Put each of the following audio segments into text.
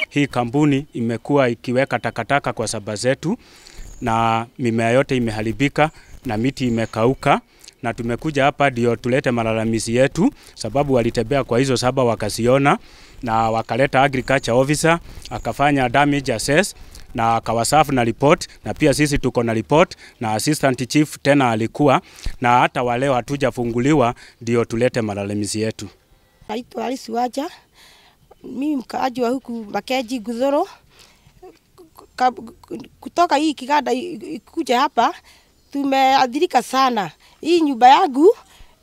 hii kampuni imekuwa ikiweka takataka kwa saba zetu na mimea yote imeharibika na miti imekauka na tumekuja hapa ndio tulete malalamizi yetu, sababu walitembea kwa hizo saba wakasiona, na wakaleta agriculture officer akafanya damage assess na akawasafu na report, na pia sisi tuko na report na assistant chief tena alikuwa na hata waleo hatujafunguliwa, ndio tulete malalamizi yetu. Naitwa Alice Waja, mimi mkaaji wa huku Makenji Gudhuru. Ka- Kutoka hii kiganda i- ikuja hapa tumeadhirika sana. Hii nyumba yangu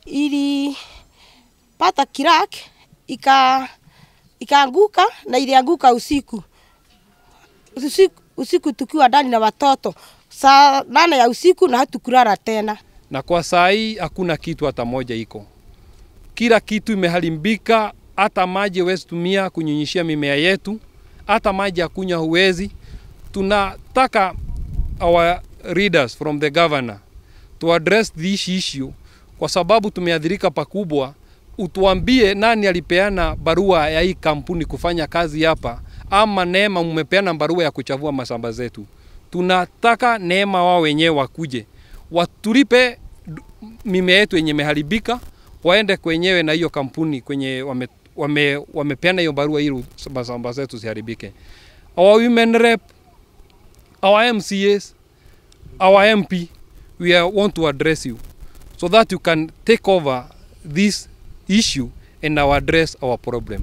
ilipata kirak ika ikaanguka na ilianguka usiku usiku, usiku tukiwa ndani na watoto saa nane ya usiku na hatukulala tena. na kwa saa hii hakuna kitu hata moja iko. Kila kitu imeharibika, hata maji huwezi tumia kunyunyishia mimea yetu, hata maji ya kunywa huwezi. Tunataka our readers from the governor to address this issue, kwa sababu tumeathirika pakubwa. Utuambie nani alipeana barua ya hii kampuni kufanya kazi hapa, ama Neema mmepeana barua ya kuchavua mashamba zetu. Tunataka Neema wao wenyewe wakuje watulipe du- mimea yetu yenye imeharibika, waende kwenyewe na hiyo kampuni kwenye wame, wame, wamepeana hiyo barua ili mashamba zetu ziharibike. Our women rep, our MCAs, our MP, we are, want to address you so that you can take over this issue and now address our problem.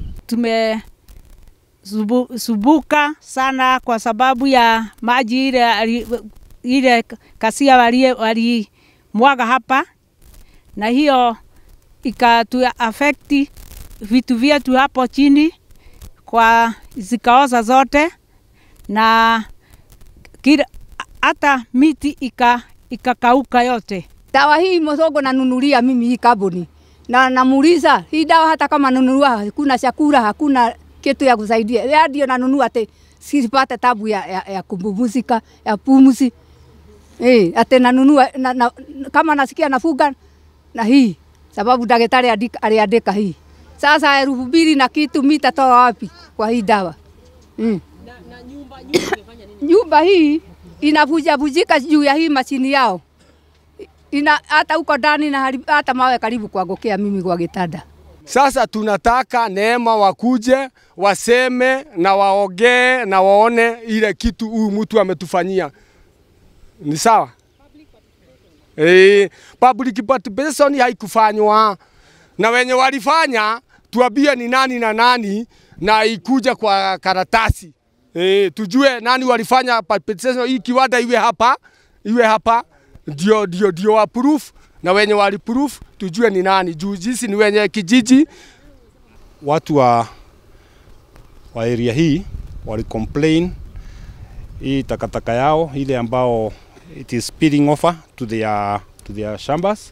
tumesumbuka sana kwa sababu ya maji ile ali- ile kasia wali, wali mwaga hapa, na hiyo ikatu affect vitu vyetu hapo chini kwa zikaoza zote na kila hata miti ika ikakauka yote. Dawa hii Mosongo nanunulia mimi hii kaboni na namuuliza hii dawa, hata kama nunua hakuna chakula, hakuna kitu ya kusaidia, ya ndio nanunua ate sipate tabu ya, ya, ya kupumzika ya pumzi eh, ate nanunua na, na, kama nasikia nafuga na hii sababu daktari andika- aliandika hii. Sasa elfu mbili na kitu mitatoa wapi kwa hii dawa mm. Nyumba hii inavujavujika juu ya hii mashini yao ina hata huko ndani na haribu- hata mawe karibu kuangukia mimi kwa kitanda. Sasa tunataka Neema wakuje waseme na waongee na waone ile kitu huyu mtu ametufanyia. Ni sawa? Eh, public participation haikufanywa na wenye walifanya, tuambie ni nani na nani, na ikuja kwa karatasi eh, tujue nani walifanya participation. Hii kiwanda iwe hapa, iwe hapa ndio ndio ndio approve na wenye wali proof tujue ni nani. Juu sisi ni wenye kijiji watu wa, wa area hii wali complain hii takataka yao ile ambao it is spilling over to their, to their shambas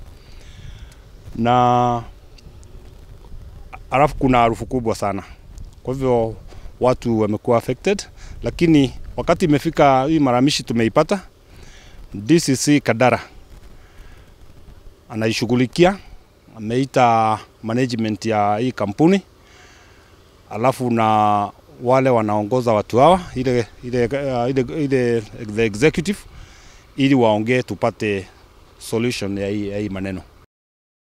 na alafu kuna harufu kubwa sana, kwa hivyo watu wamekuwa affected, lakini wakati imefika hii maramishi tumeipata, DCC Kadara anaishughulikia, ameita management ya hii kampuni alafu na wale wanaongoza watu hawa ile, ile, uh, ile, ile the executive ili waongee tupate solution ya hii, ya hii maneno.